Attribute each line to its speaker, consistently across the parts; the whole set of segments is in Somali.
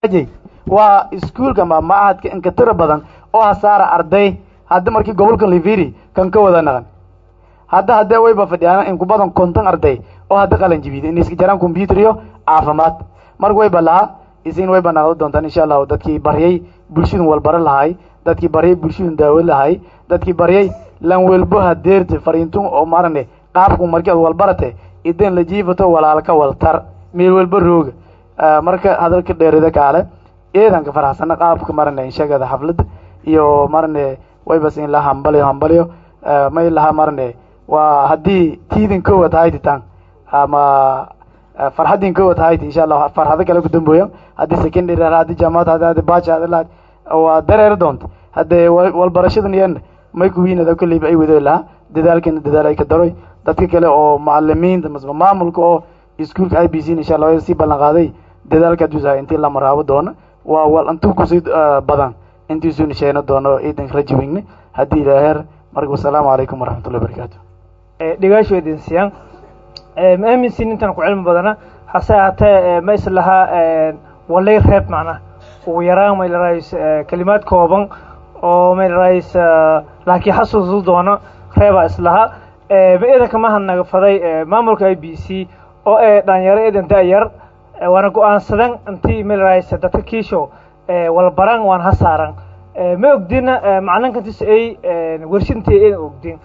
Speaker 1: waa iskuulka ama macahadka inka tira badan oo hasaara arday hadda markii gobolka liviri kan ka wada naqan hadda haddee wayba fadhiyaan inku badan konton arday oo hadda qalan jibida in iska jaraan computer iyo caafimaad marka wayba lahaa isin wayba naqdo doontaan insha allahu dadkii baryay bulshadun walbaro lahay dadkii baryay bulshadun daawo lahay dadkii baryay lan welbo hadeerte fariintun oo marane qaabku markii ad walbarate idan la jiifato walaalka waltar meel walba rooga marka hadalka dheerida kaale eedanka faraxsana qaabka marane inshagada xaflada iyo marane waybas in la hambaliyo hambaliyo may laha marane waa haddii tiidin kowad haytitan ama farxadin kowad hayti insha allah farxado kale ku dambooya haddii secondary haddii jaamacad haddi baja hadii waa dareeri doonta haddee walbarashadan yan may kuwiinada kolleyba ay wado lahaa dadaalkana dadaal ay ka daroy dadka kale oo macalimiinta masba maamulka oo iskuolka i b c insha allah sii ballan qaaday dadaalka aduusahay intii la maraabo doono waa wal intuu kusii badan intiisuu nisheeno doono ciidanka rajiweyne haddii ilaaheer marka wasalaamu calaykum waraxmatullahi wabarakaatu
Speaker 2: dhigaasho idin siiyaan ma aaminsin intaan ku cilmi badana hase ahaatee ma islahaa walay reeb macnaha ugu yaraan may larays kelimaad kooban oo may larays laakiin xasuusu doono reebaa islahaa ma eedanka maha naga faday maamulka i b c oo ee dhalinyaro eedan da-yar waana go-aansadan intii may larays dadka kiisho walbaran waan ha saaran ma ogdina macalinkantis ay wershadintii aydan ogdin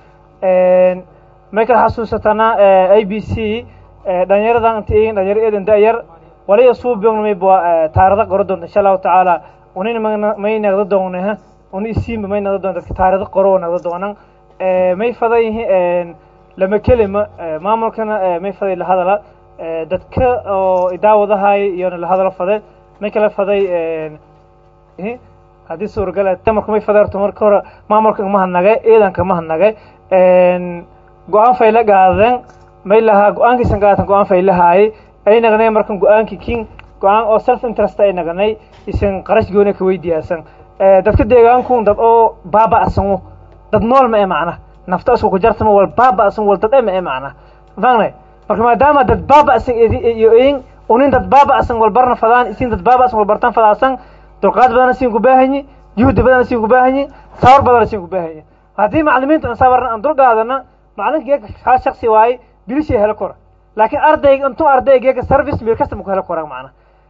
Speaker 2: may kala xasuusatana i b c dhalinyaradan inti ayin dhalinyaro eedan da-yar waliya suubiogna mayba taarada qoro doonta insha allahu tacaala unina may nagda doona una isiinba may nagda doona dadka taarada qoro nagda doonan may faday lama kelima maamulkana may faday la hadala dadka oo idaawadahay iyona la hadalo fade may kala faday haddii suuragal tamarku may faday horta marka hore maamulka ma hadnagay ciidanka ma hadnagay go-aan fayla gaaden may lahaa go-aankiisan gaatan go-aan faylahaayay ay nagnay markan go-aankii kin go-aan oo self interest ay nagnay isan qarash goona ka weydiyaasan dadka deegaankun dad oo baaba'san dad nool ma e macna nafta isku kujartama wal baaba'san wal dad e ma e macna fahnay marka maadaama dad baaba'san iyo in unin dad baaba'san wal barna fadaan isin dad baaba'san wal bartan fadaasan dulqaad badana siin ku baahanyi juhdi badana siin ku baahanyi sawar badana siin ku baahanyi haddii macalimiinta aan sabarna aan dulqaadana macalinka geeka kaa shaksi waaye bilishay helo kora laakiin ardayga intuu ardaygeeka service meel kasta ma ku helo koraan macna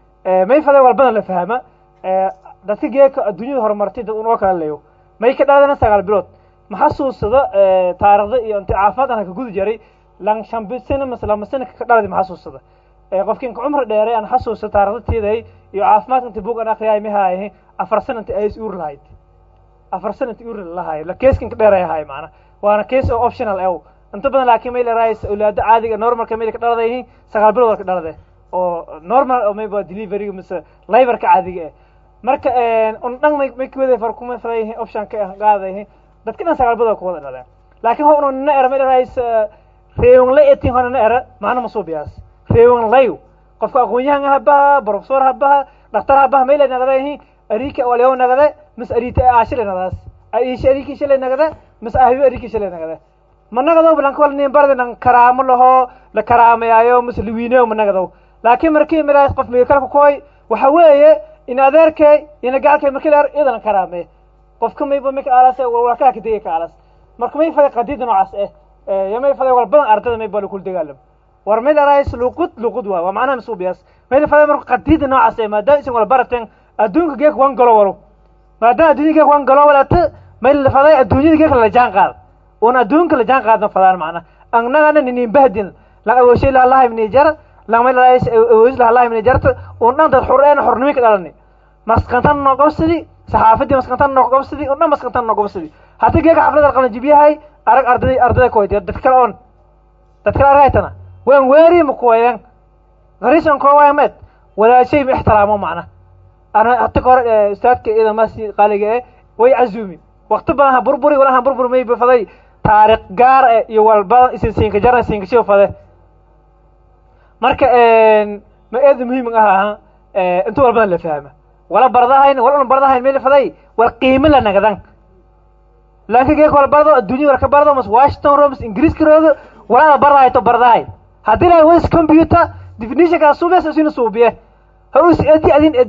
Speaker 2: may faday walbana la fahama dadka geeka adduunyada horumartay dad unoo kala leeyo may ka dhaadana sagaal bilood ma xasuusada taarikhda iyo inti caafimaad aan ka gudi jaray lan shambi sano mase lama sano ka dhaladi ma xasuusada qofki inka cumri dheeray aan xasuusta taarikhda tiiday iyo caafimaadka inti buug aan akriyaay ma haayahay afar sano inti ays uur lahayd afar sano inti uur lahaay la keeska inka dheeray ahaay macna waana case oo optional ew inta badan laakiin may laraayis awlaada caadiga normalka mayda ka dhalada yihiin sagaal bilood ka dhalade oo normal oo mayba deliveryga mise liverka caadiga eh marka un dhan may may kuwada far kuma fara yihiin option ka ah qaada yihiin dadka dhan sagaal bilood kuwada dhaleen laakiin ho una na era may laraayis reewon la etin hona na era macna masuubiyaas reewon layu qofka aqoon-yahan habaha professor habaha dhaktar habaha may la nagada yihiin arika walyaw nagade mise arita aashile nagadaas aisha ariki shile nagade mise ahyo ariki shile nagade ma nagadow blankwal nin bardi nan karaamo laho la karaamayaayo mise lawiineyo ma nagadow laakiin markii milaas qof meelkalka koy waxa weeye in adeerkay ina gacalkay markii la idan karaamee qofka mayba mika alas walkaa kadegay ka alas marka may faday qadiida noocaas eh yo may faday wal badan ardada may baa lakul dagaalam war may laraayis luqud luqud waa waa macnaha masuubiyaas may faday marka qadiida noocaas eh maadaama isan wala barateen adduunka geek wan galo walo maadaama adduunya geek wan galo walata may la faday adduunyada geek la jaan qaad un adduunka la jaan qaadna fadaan macna annagana ninin bahdin la awooshay laha lahay mini jar lamay laraayis awoos laha lahay mini jarta un dhan dad xur eena xornimo ka dhalani maskantan noo gobsadi saxaafadii maskantan noo gobsadi un dhan maskantan noo gobsadi haddii geeka xaflada qalan jibyahay arag arday ardada kuwayt dad kale on dad kale argaytana waan weeri ma kuwayan garisan koowayan med walaashay ma ixtiraamo macna ana hata kahor ustaadka ida masi qaaliga eh way cazumi wakti badan ha burburi wala ha burbur may faday taariikh gaar eh iyo walba isin siinka jarna siinka shiw fade marka ma eeda muhiim aha inta walbadan la fahma wala bardahayn wala un bardahayn may la faday wal qiimo la nagadan laakiin geek wala bardo adduunya wala ka bardo mas washington ro mas ingiriiska roodo wala bardahay to bardahay haddii la was computer definitionka suubes isina suubiye ha us edi adin ede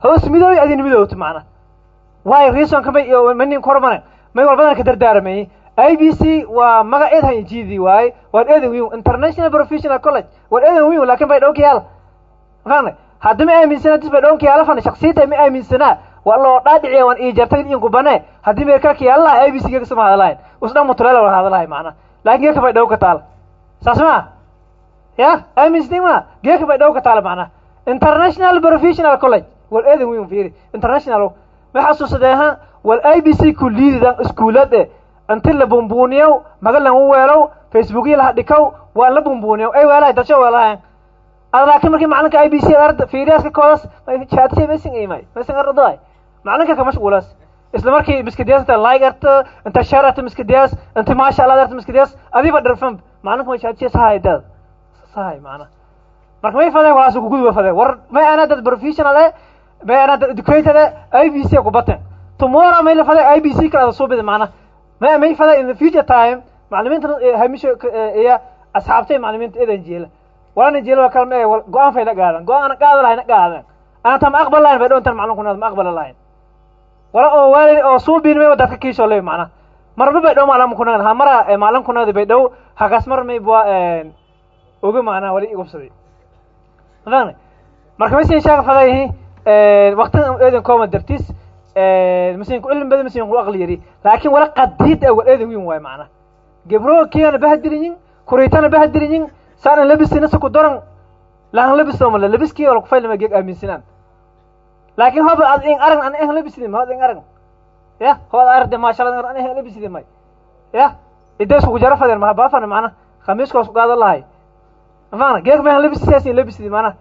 Speaker 2: hoos midooy adin midoowto macna waayo reasonka may iyo manin kormane may walbadan ka dardaarmayey i b c waa magaceed ha injidi waaye waan eedan wiin international professional college waan eedan wiin lakin bay dhowka yaala fahne haddi ma aaminsana dis bay dhowka yaala fane shaksiyata ma aaminsanaa waa loo dhaadhiciya waan ii jartay in kubane haddii meerkalka yaalaha i b c geeka sama hadalahayn usdhan mutuleela wala hadalahay macna laakin geeka bay dhowka taala saas ma ya aaminsni ma geeka bay dhowka taala macna international professional college wal eedan wiin fiiri international ma xasuusadeeha wal i b c kuliididan iskuulade inti la bumbuniyow maga langu weelow facebookya laha dhikow waa la bumbuniyow ay weelahay dadsho weelahayan ad laakiin markii macalinka i b c arda fiiriyaska koodas chaadisay masin imay masin ardaay macalinka ka mashquulas isla markii miskidiyaas inta like arta inta share arta miskidiyaas inta maasha allah arta miskidiyaas adiba dharfan macalinka ma chaadisay sahay dad sahay macna marka may fadeen walaas kuguduba fadeen war may ana dad professional eh may ana dad educated eh i b c ku baten tomorrow may la fadeen i b c kala ada suubida macna ma may fada in the future time maclimiinta hamisho iyo asxaabtay maclimiinta eedan jeela walana jeela waa kalma e go-aan fay la qaadan go-aan ana qaada lahayn na qaadan ana ta ma aqbal lahayn bay dhontan maclin kunaad ma aqbala lahayn wala oo waalid oo suubin may dadka kiisho ley macna marba bay dhow maclin kunaad ha mara maclin kunaad bay dhow hagas mar may bua oga macnaa wali igubsaday fahne marka masin sheega fadayihi waktidan eedan kooma dartis masin ku cilmi badan masin ku aqli yari laakin wala qadiid awal eedan wiin waay macna gebro kiyana bahadiliyin kuraytana bahadiliyin saanan labisina sa ku daran lahan labis male labiskii wala kufaylama geeg aaminsinaan laakin hoba ad in arag an ehan labisidi ma ad in arag ya hoba ad aragde maasha allah an ehan labisidi may ya ides kugu jara fadeen maha baafana macna khamiiska hoos ku qaadan lahay mafana geeg mahan labisisaasi labisidi macna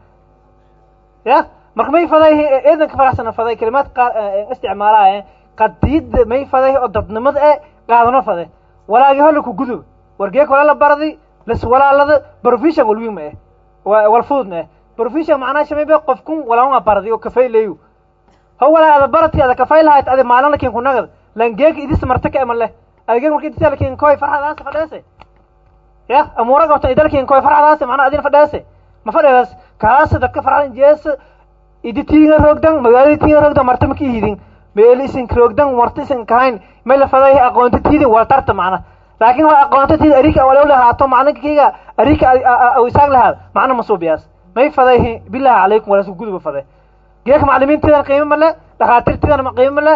Speaker 2: ya marka may faday eedanka faraxsana faday kalimaad qaar isticmaalaaya qadiida may faday oo dadnimada e qaadano fade walaagi hola ku gudub wargeek wala la baradi las walaalada profession walwiin ma eh wal fudud ma eh profession macnaa shamaybe qofkun walaanga baradi oo kafay leeyu ho walaa ada barati ada kafay lahayd adi maalin lakin kunagad lan geek idis marta ka eman leh ada geek marka idis lakin koy farxadaas fadheese ya amuura gabta idalkin koy farxadaas macnaa adin fadheese ma fadheedaas kaas dadka farxadan jees idi tiinga roogdan magaalada tiinga roogdan marta maka ihidin meel isin roogdan marta isin kahayn may la faday aqoonta tiidin wal tarta macna laakin waa aqoonta tiid arika walaw lahaato maclinka kayga arika aw isaag lahaad macna masuubiyaas may faday billahi calaykum walaas guduba faday geeka maclimiintiidan qiimo male dhakhaatiirtiidan qiimo male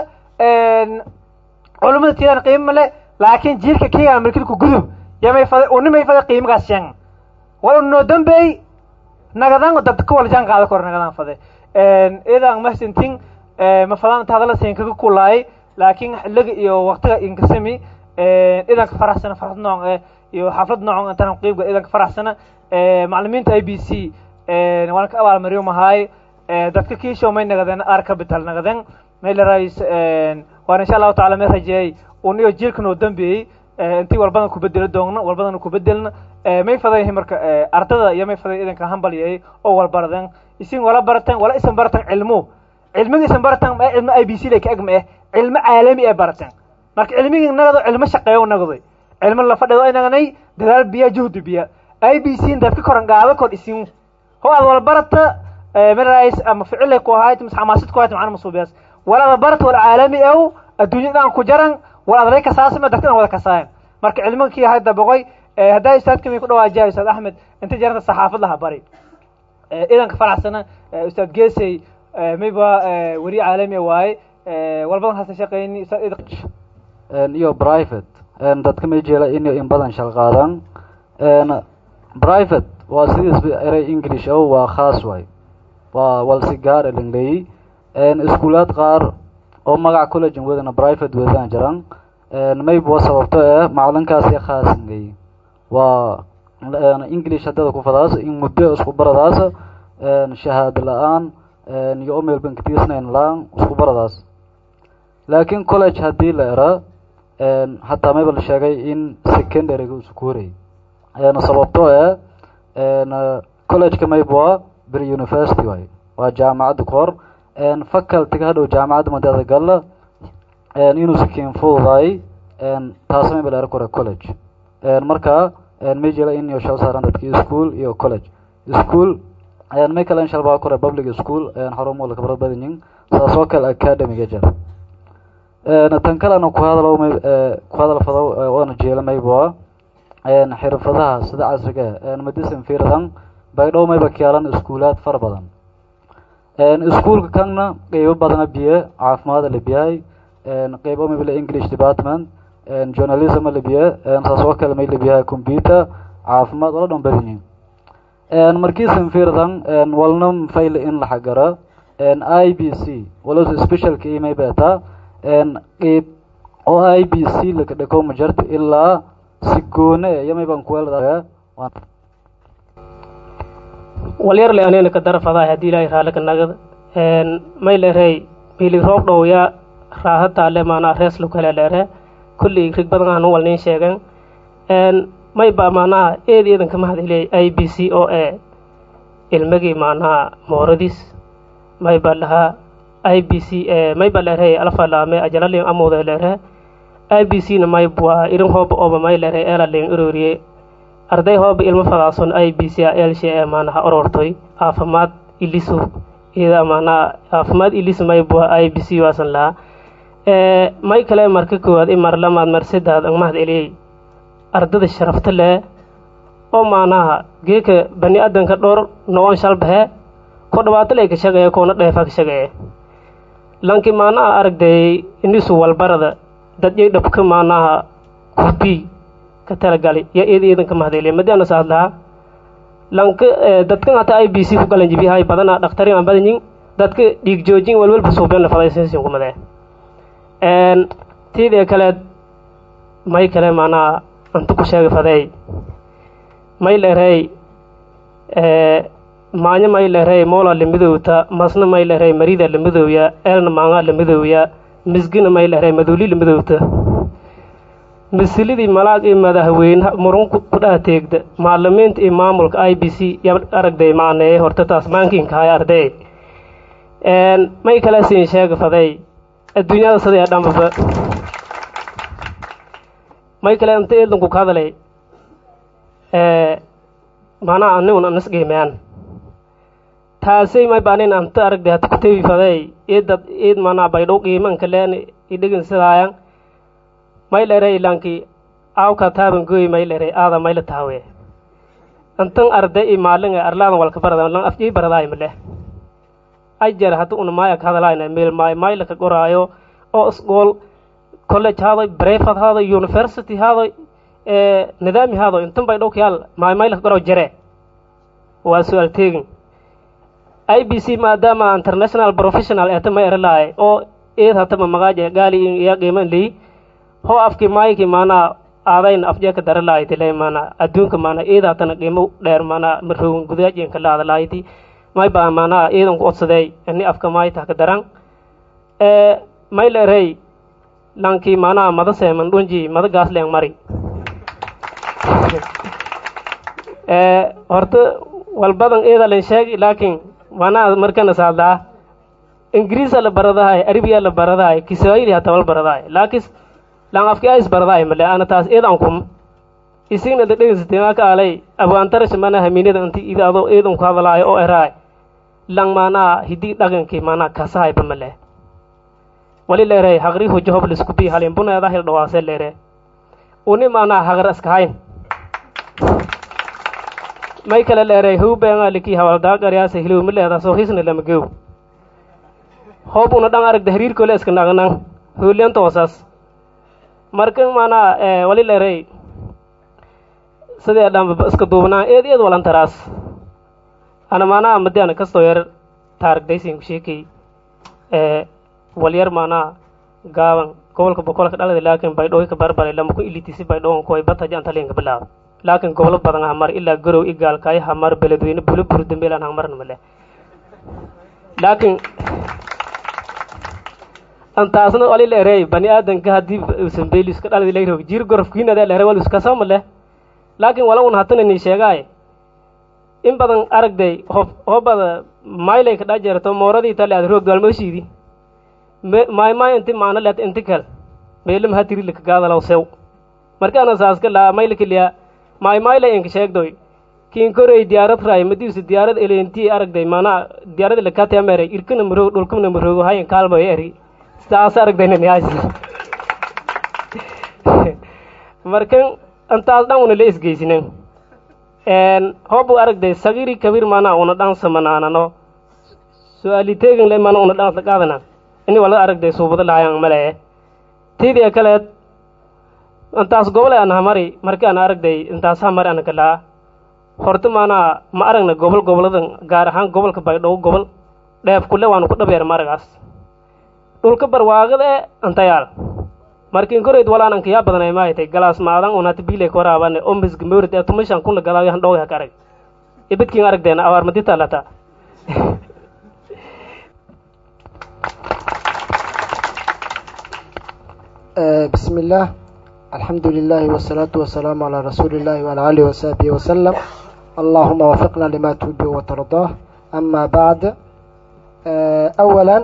Speaker 2: culimada tiidan qiimo male laakin jiilka kayga markilku gudub ya may faday uni may faday qiimagaas sheegan wala noo dambeey nagadan dadka wala jaan qaada kor nagadan faday idan mahsintin ma fadaan hadala siin kaga kulaay laakiin xiliga iyo waqtiga inkasami idanka faraxsana farxad nooc eh iyo xaflad nooc intaan qeybga idanka faraxsana maclimiinta i b c waan ka abaalmariyo mahay dadka kiisho may nagadeen ar capital nagadeen may la rais waan insha allahu taala may rajeeyay un iyo jiilka noo dambeeyey intii walbadan ku bedelo doogna walbadan ku bedelna may faday marka ardada iyo may faday idanka hambalyay oo walbaradan isin wala baratan wala isan baratan cilmu cilmiga isan baratan ma cilmo i b c laka agma eh cilmo caalami ee baratan marka cilmigii nagado cilmo shaqeeyo nagaday cilmo la fadhido ay naganay dadaal biya juhdi biya i b c dadka koran gaado kor isin ho aad wala barata marais ama ficilay ku ahayd mise xamaasid ku ahayd macna masuubiyaas wala ada barata wala caalami ew adduunyadaan ku jaran wala adray kasaasima dadkana wada kasaayan marka cilmiga kii ahayd daboqoy haddaa ustaadka mi ku dhawaajiya ustaad axmed inta jaranta saxaafad laha bari idanka faraxsana ustaad geesey mayba weri caalami waaye walbadan hasa shaqeyni
Speaker 3: iyo private dadka may jeela in in badan shal qaadaan private waa sidiis eray english o waa khaas waay waa walsi gaar elingleyi iskuulaad qaar oo magac college wadana private wadaan jiraan mayb waa sababto eh macalinkaasi khaasingeyi waa english hadada ku fadaas in muddo isku baradaas shahaado la-aan iyo omel banktisnayn la-aan isku baradaas laakiin college haddii la era hataa mayba la sheegay in secondaryga isku horay sababto eh collegeka mayb waa ber university waay waa jaamacadda kahor facultyga hadhow jaamacadda madada galla inuu sikiin fududaay taas mayba la era kore college marka may jela in iyo shal saaran dadki school iyo college school may kale in shalbaa kore public school xarumo la kabarad badanyin saas oo kale academiga jar tan kalena ku hadalo may ku hadal fado oona jeela mayboa xirfadaha sida casriga medicine fiirdan baydhow mayba kaalan iskuulaad fara badan iskuulka kanna qeybo badana biye caafimaada la biyahay qeybo mayba le english department journalism la biye saas oo kale may la biyahay computer caafimaad wala dhan badan yihin markiisan fiirdan walna fayle in la xagara i b c walos specialka imay beeta qeyb oo i b c lakadhako majarta ilaa si goone yamay baan kuwelda
Speaker 4: walyarle anena ka darafadahay haddii ilaahay raallika nagad may lerey bili roob dhowya raahataale maanaa rees lukale lere kulli rig badan aanu walnin sheegen may ba maanaha eed eedan kama hadiley i b c o e ilmagii maanaha mooradis may ba lahaa i b c may ba lere alfalaame ajalalin amude lere i b c na may bua irin hooba oba may lere elalin uroriye arday hooba ilmo fadaason i b c a elshe ee maanaha orortoy caafimaad ilisu ida maanaha caafimaad ilis may bua i b c waasan lahaa may kale marka koowaad i mar lamaad mar saddaad ang mahad eliyey ardada sharafta leh oo maanaha geeka bani aadanka dhowr no-on shalbahe ko dhibaato lay ka shaqeeye koona dheefa ka shaqeeye lanki maanaha aragday inisu walbarada dadyay dhabka maanaha kurbii ka talagali ya eed eedanka mahadeliya madiana saad lahaa lanka dadkan hata i b c ku galan jibiyahay badana dhakhtarin aan badanyin dadka dhiig joojin walwalba suubena fadaysinsin kumade tiidee kaleed may kale maanaha antu ku sheega fadeey may lerey maanyo may lerey moola lamidowta masna may lerey marida lamidowya eelna maanga lamidowya misgina may lerey maduuli lamidowta misilidii malaag iyo madaxweyne murun ku dhaha teegda maalimiinta iyo maamulka i b c ya aragday macneeye horta taas maankiinka hay arday may kale siin sheega faday adduunyada sidee dhanbaba may kale inta eedanku ka hadalay maanaha anigun anas qiimeyan taasay may baanin anta aragday hata kutebi faday eedad eed maanaha baydhow qiimanka leen idhegin sidaayan may lerey lanki awka taaban gooy may lerey aada mayla taawe antan arday i maalinga arlaadan walka barada lan afjay baradaay male ajar hata una maaya ka hadalaayna meel maay mayla ka qoraayo oo isgool college haadoy brefad haadoy university haadoy nidaami haadoy intan bay dhowkayaal maay mayla ka qoraayo jare waa su-aal teegin i b c maadaama international professional eeta may eralaay oo eed hatama magaaje gaali iya qiiman leyi hoo afki maayki maanaa aadayna afjeeka daralaaytile maana adduunka maana eed hatana qiimo dheer maana maroogan gudaajeenka laadalaaytii may baa maanaa iidan ku odsadeey ini afka maaytah ka daran may lerey lankii maanaa mada seeman dhunji mada gaasleeng mari horta walbadan eedalen sheegi laakiin maanaa markana saadlaa ingiriisa la baradahay arabiya la baradahay kiswahili hata wal baradahay laakis lang afki ais baradahay male ana taas eedan kum isigna da dhegeysateenaa ka alay abwaantarash mana haminada inti ida adoo eedan ku hadalaayo oo eraay lang maanaa hidii dhagankii maanaa kasahayba male wali leerey haqri hujo hob liskubi halin buneeda hil dhawaase leere uni maanaa haqar iskahayn may kale leerey hubenga liki hawaldaaqaryaase hilowma leeda soo hisna lama gew hoob una dhan aragda hariirkoole iska naqnan hoolenta hoosas marka maanaa wali leerey sidee dhanba iska duubnaa eed eed walantaraas ana maanaa madiana kastoo yar taarigdaysin ku sheekay walyar maanaa gaaban gobolka boqolka dhalada laakiin baydhooy ka barbaray lama ku ilitisi baydhoon koy bataja antalinka bilaab laakiin gobolo badan hamar ilaa garow igaalkay hamar beledweyne bulo buru dambeelaan hamarna male laakiin antaasna wali leerey bani aadanka haddii usan beyliska dhaladi layrog jiir gorofkiinada leere wal iskasoo male laakiin wala un hatana ni sheegaay in badan aragday hob hobada maylay ka dhajeerto mooradii tale aad roog daalmooshiidi maay maay inti maana leet inti kal meelam hatiri lika gaadalaw sew markaana saaska laa maylakiliya maay maylay inka sheegdoy kinkorey diyaarad raay madiusa diyaarad elenti aragday maanaa diyaarad lakati amere irkana maroog dhulkana maroogo hayan kaalmayo eri saas aragdaynaniyaas markan antaas dhan una la isgeysinen hobu aragday sagiri kabir maanaa una dhan samanaanano su-aali teegin le maana una dhan qaadana ini wala aragday suubada lahayan malee tiidia kaleed intaas gobole an hamari marki an aragday intaas hamari ana kalaa horta maanaa ma aragna gobol goboladan gaar ahaan gobolka baydhabo gobol dheef kule waanu ku dhabeer maragaas dhulka barwaaqada e antayaal markin koreyd walaan anka yaa badanay maaytay galaas maadan unata biile ka waraabane o misga mawrid ee tumashan kuna galaayo han dhowga ka arag ibidkin aragdeena abaar madita lata
Speaker 5: بسم الله الحمد لله والصلاة والسلام على رسول الله وعلى آله وصحبه وسلم اللهم وفقنا لما تحب وترضاه أما بعد أولا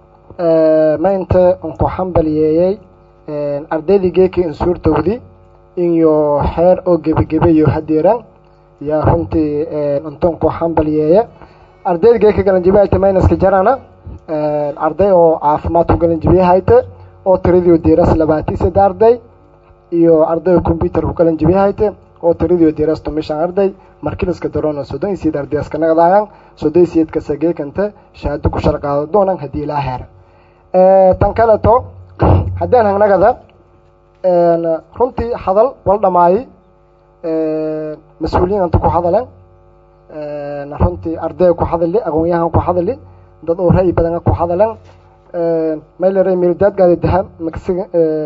Speaker 5: ما أنت أنكو حنبل ياي أردالي جيكي إنسور تودي إن يو حير أو جبي جبي يو هديران يا هنتي أنت أنكو حنبل ياي أردالي جيكي قلن جبي هايتا ماينس كجرانا أردالي أو عافماتو قلن جبي هايتا oo tiradii diras labaatan saddex arday iyo arday combyuter ku kalan jibi hayte oo tiradii diras tomishan arday markiliska darona soddon iyo sideed arday iska naqdaayaan soddon iyo sideedka sageekanta shahaado ku sharqaado doonan haddii ilaa heer tan kaleto haddaan hangnagada runtii hadal wal dhamaayi mas-uuliyiin anta ku hadaleen runtii ardayga ku hadali aqoon-yahan ku hadali dad oo ra'yi badana ku hadaleen maylare mildaadgaada dahab makasiga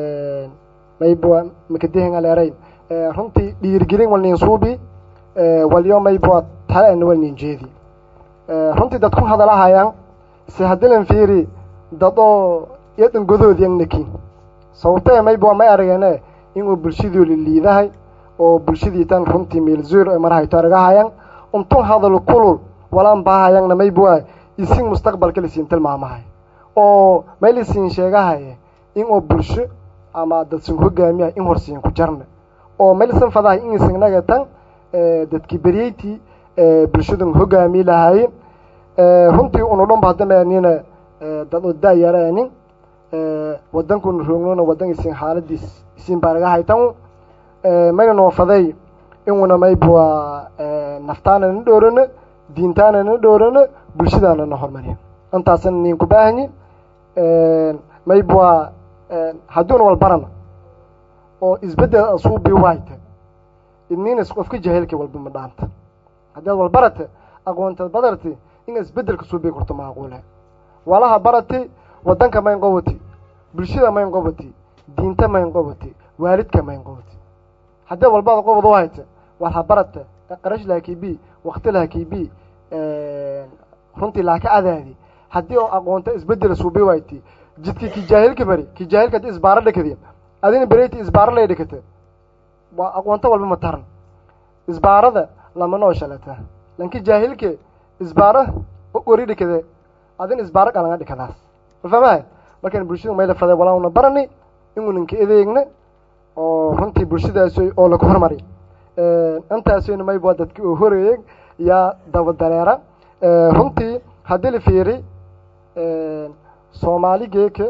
Speaker 5: maybua makadihinga leerayn runtii dhiirgelin walnin suubi walyo maybua tale walnin jeedi runtii dad ku hadalahayaan si hadilan fiiri dad oo yadan godood yangnaki sababtee maybua may arageene inuu bulshadii liliidahay oo bulshadii tan runtii meelzuur ay marahayto aragahayan untun hadal kulul walaan baahayangna maybua isin mustaqbalka lisiin tilmaamahay oo maylisin sheegahaye in oo bulsho ama dadsin hogaamiya in horsiin ku jarna oo maylisan fadahay in isinaga tan dadkii beryeyti bulshadan hogaami lahaayeen runtii unu dhan ba haddamanina dad oo daayaraanin wadankuna roognona wadan isin xaaladiis isin baanaga haytan mayna noo faday inuna maybua naftaana na dhoorano diintaana na dhoorano bulshadaana na hormariya intaasna nin ku baahanyi maybua hadduuna wal barana oo isbeddel asuubi wayta idniinas qofka jaheelka walba ma dhaanta haddaad wal barata aqoontaad badarti in isbeddelka suubi karto maaquule walaha barati wadanka mayn qobati bulshada mayn qobati diinta mayn qobati waalidka mayn qobati haddaad walbaada qobad u hayta war ha barata qarash laha kibi wakti laha kibi runtii laaka adaadi haddii oo aqoonta isbedel suubi wayti jidki ki jaahilka bari ki jaahilka hadii isbaaro dhakadi adina bereyti isbaaro lay dhakata waa aqoonto walba ma taran isbaarada lama noo shalata lanki jaahilke isbaaro ori dhikade adina isbaaro qalanga dhikadaas mafahmahay markaan bulshada mayla faday walauna barani inuunanka edeegna oo runtii bulshadaas oo laga hormari intaasayna mayba dadki oo horeeyey yaa daba dareera runtii haddii la fiiri soomaali geeka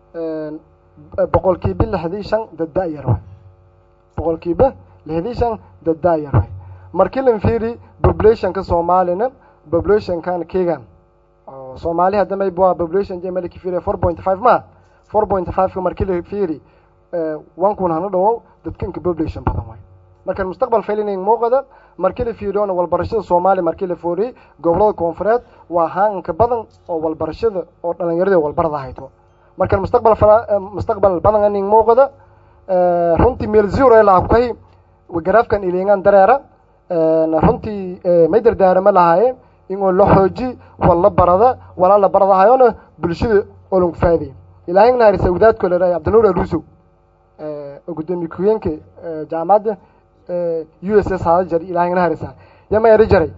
Speaker 5: boqolkiiba lixdii shan dad da-yar way boqolkiiba lixdii shan dad da-yar way markii lan fiiri populationka soomaalina populationkan kegan soomaali hadda mayba waa population je malaki fiiri four point five ma four point five-ka markii la fiiri one kun hana dhawow dadkanka population badan way markaan mustaqbal failinayn muuqada markii la fiiriyoona walbarashada soomaaliya markii la fooriyey gobolada koonfureed waa haanka badan oo walbarashada oo dhalinyarada walbarada hayto markaan mustaqbal mustaqbal badan aning muuqada runtii meel zero laha kuhay garaafkan ilingan dareera runtii may dardaarama lahaaye inuu la xooji walla barada walaa la baradahayona bulshada oo lagu faa'iday ilaahay na harisa wadaadko leedahay cabdinuur aluusow gudoomiye ku-heenka jaamacadda u s s haada jar ilahay na harisa yama eri jaray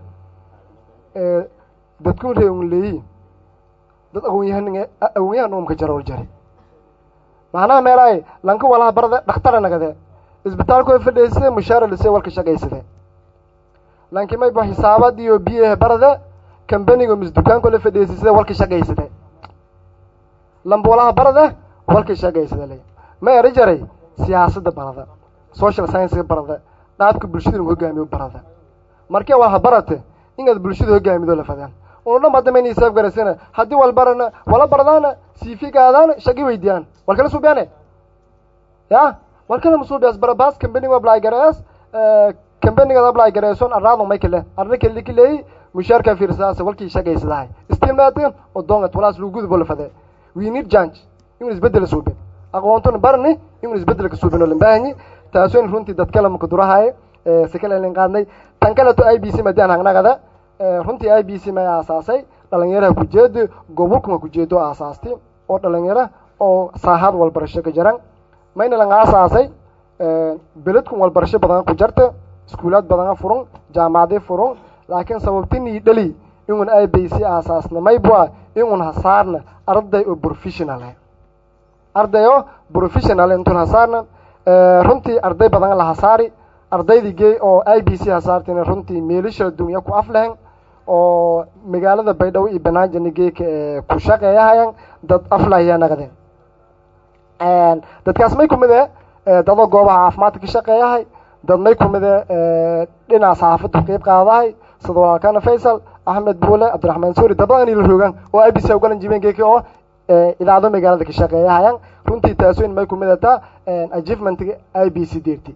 Speaker 5: dadkun ree un leeyi dad agoonyahan agoonyahan umka jaror jare macnaha meelahay lanka walaha barada dhakhtara nagade isbitaalkooda fadhiisade mushaara lise walka shaqaysade laakiin mayba xisaabad iyo b a barada kambaniga mis dukaanko la fadhiisisada walka shaqaysada lambulaha barada walka shaqaysada le ma eri jaray siyaasadda barada social scienceska barada qaabka bulshada lagu hogaamiyo barada markee waa ha barate inaad bulshada hogaamido la fadaan unu dhan hadda mayna isaaf garasana haddii wal barana wala bardaana siifigaadaan shaqi weydiyaan wal kala suubiyaane ya wal kala masuubiyaas barabaas kambaniga apply garees kambanigaad apply gareeson arraado may kale arna kale kileey mushaarka fiirsaas walkii shaqaysadahay istilmaadeen oo doongat walaas lagu gudbo la fadee we need change inuu isbedel suubin aqoontuna barni inuu isbedel ka suubin oo la baahanyi taasoo runtii dad kale maka durahaye si kale lin qaadnay tan kaleto i b c madaan hangnagada runtii i b c may aasaasay dhalinyaraha kujeedo gobolkuma kujeedo aasaastay oo dhalinyaro oo saaxaad walbarasho ka jiran mayna lang aasaasay beledkun walbarasho badan ku jarta iskuulaad badana furun jaamacaday furun laakiin sababtinii dhali inun i b c aasaasna maybua inun hasaarna arday oo professional arday oo professional intun hasaarna runtii arday badan la hasaari ardaydii gey oo i b c hasaartina runtii meelisha dunya ku aflehen oo magaalada baydhabo iyo banaanjani geeka ee ku shaqeeyahayan dad aflahiya naqdeen dadkaas may kumid e dadoo goobaha caafimaadka ka shaqeeyahay dad may kumid e dhinaca saxaafadda qeyb qaadahay sida walaalkana faysal axmed buule cabdiraxmaan suuri dad badan ila roogaan oo i b c ugalan jibeen geeki oo idaacado magaalada ka shaqeeyahayan runtii taasoyn may kumid ataa achievementiga i b c deerti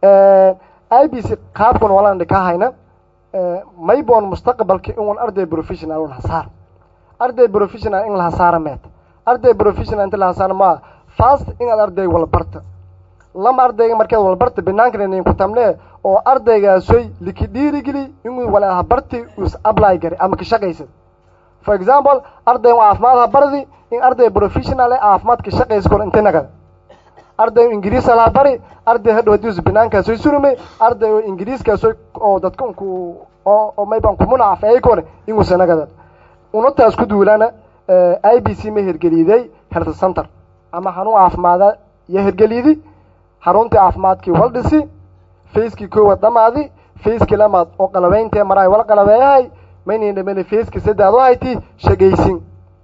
Speaker 5: i b c qaabkan walaan dhika hayna mayboon mustaqbalka inun arday professional un hasaar arday professional in la hasaara meet arday professional inta la hasaara maa fast inaad arday walbarta lama ardayga markeed walbarta banaankan ku tamnee oo ardaygaasooy liki dhiirigeli inuu walaha barti us apply gari ama ka shaqaysa for example arday caafimaad ha bardi in arday professional ee caafimaad ka shaqaysa kor inta nagada arday ingiriis laha bari arday hadhow hadii banaankaasooy surumay arday oo ingiriiskaasoy oo dadka unku oo oo mayban kumunacaf ay kore inuusa nagada unutaas ku duulana i b c ma hergeliiday health center ama xanuun caafimaada iyo hergelidi xaruntii caafimaadkii wal dhisi facekii koowaad dhamaadi facekii lamaad oo qalabayntee maraay wal qalabeeyahay maynan dhamana facekii saddead u hayti shagaysin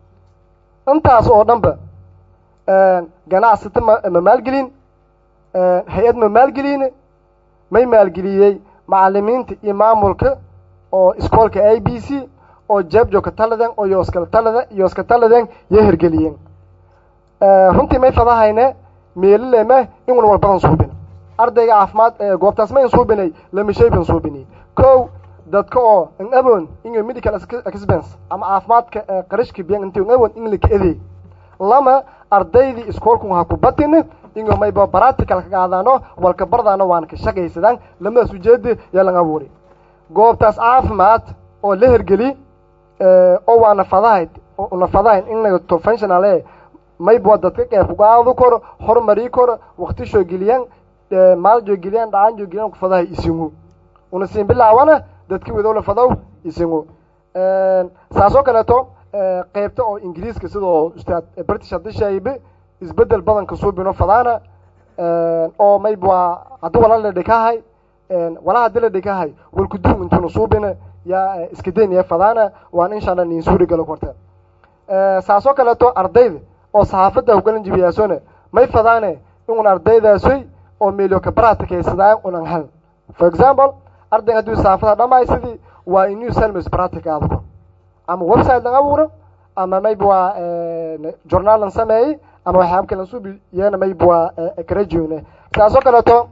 Speaker 5: intaas oo dhanba ganacsata ma ma maalgelin hay-ad ma maalgelin may maalgeliyey macalimiinta iyo maamulka oo iskoolka i b c oo jeebjoogka taladen oo yooskala talada yooska taladen yo hergeliyeen runtii may fadahayne meelileme inun walbadan suubin ardayga caafimaad goobtaas mayn suubinay lamashayban suubinay kow dadka oo n awon inga medical expense ama caafimaadka qarashka biyan inti n awon in laka edeey lama ardaydii iskoolku ha ku batin ingo mayba practical ka qaadaano walka bardaano waan ka shaqaysadaan lamadaas ujeeda yaa lang abuuri goobtaas caafimaad oo la hergeli oo waana fadahayd una fadahayn in nagato functional mayba dadka qeyb kugaadu koro hormarii koro wakti shoo geliyaan maaljo geliyaan dhacaanjo geliyaan ku fadahay isingu una siin bilaawana dadki wadowla fadow isingu saasoo kaleeto qeybta oo ingiriiska sidoo ustaad british hadishaybe isbedel badanka suubino fadaana oo mayba haddii wala la dhikahay wala hadii la dhikahay walkuduum intuna suubina yaa iska daynaya fadaana waan insha allah nin suuri galo korta saasoo kaleeto ardayda oo saxaafadda hugalan jibiyaasone may fadaane inun ardaydaasooy oo meelyo ka practicaysadaan unan hal for example ardayga hadduu saxaafada dhamaay sidii waa inuu selmis practic aadko ama website lan abuuro ama mayba waa journaalan sameeyey ama waxyaaba kalan suubi iyana mayba waa karajoone saasoo kaleeto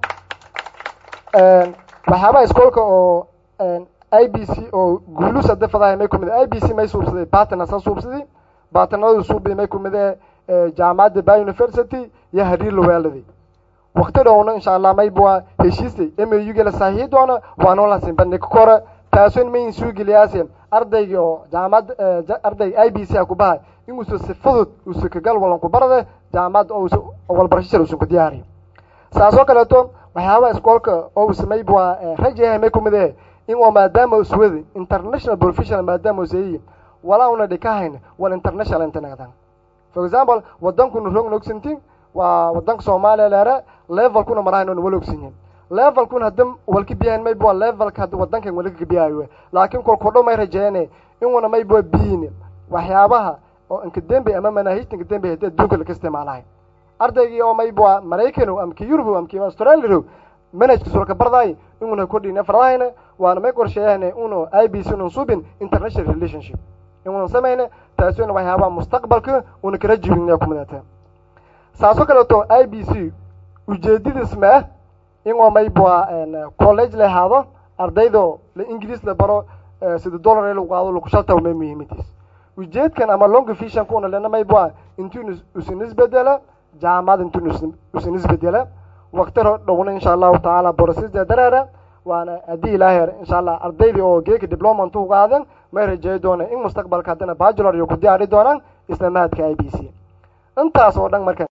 Speaker 5: waxyaabaha iskoolka oo i b c oo guulus hadda fadahay may kumid i b c may suubsaday batna sa suubsadi batnadu suubi may kumid ee jaamacadda ba university iyo hariir lawaaladi wakti dhowna insha allah mayba waa heshiistay m u gala saahiyi doona waanoo lasin bandhig kora taasoon mayn suugeliyaase ardayga oo jaamacad ardayga i b c ha ku bahay inuusa si fudud uusa kagal walan ku barade jaamacadda ousa walbarasho shar uusan ku diyaariyo saasoo kaleeto waxyaabaha iskoolka oo usa mayba waa rajayahay may kumid ee in oo maadaama uswadi international professional maadaama usayiyin walaa una dhikahayn wal international inta nagdan for example wadankuna roogna ogsantiin waa wadanka soomaaliya leere levelkuna marahayn oona wala ogsanyihin levelkun hadda walka biyahan mayba levelka hadda wadankan wali kabiyaayo laakiin kolkodho may rajeene inuna mayba biyin waxyaabaha oo inkadembe ama manaahijta inkadembe hadii adduunka laka isticmaalahay ardaygii oo mayba maraykanow ama ki yurub ama ki australiarow manhajka sulka bardaay inuna kodhine fardahayna waana may qorsheeyahne uno i b c unun subin international relationship inunan samayne taasina waxyaabaha mustaqbalka una kala jibin kumadata saasoo kaleeto i b c ujeedadiis ma ah inoo mayba college la ahaado ardaydo la ingiliis la baro sida dollar ee lagu qaado lagu shaltaw may muhiimadiis ujeedkan ama long visionka una lena mayba intuu usin isbedela jaamacad intuu usin isbedela waktiro dhowna insha allahu tacaala borosisda dareera waana haddii ilaahay insha allah ardaydii oo geeka diplomat u qaadan may rajeey doona in mustaqbalka haddana bachelor iyo ku diyaari doonaan isla mahadka i b c intaas oo dhan marka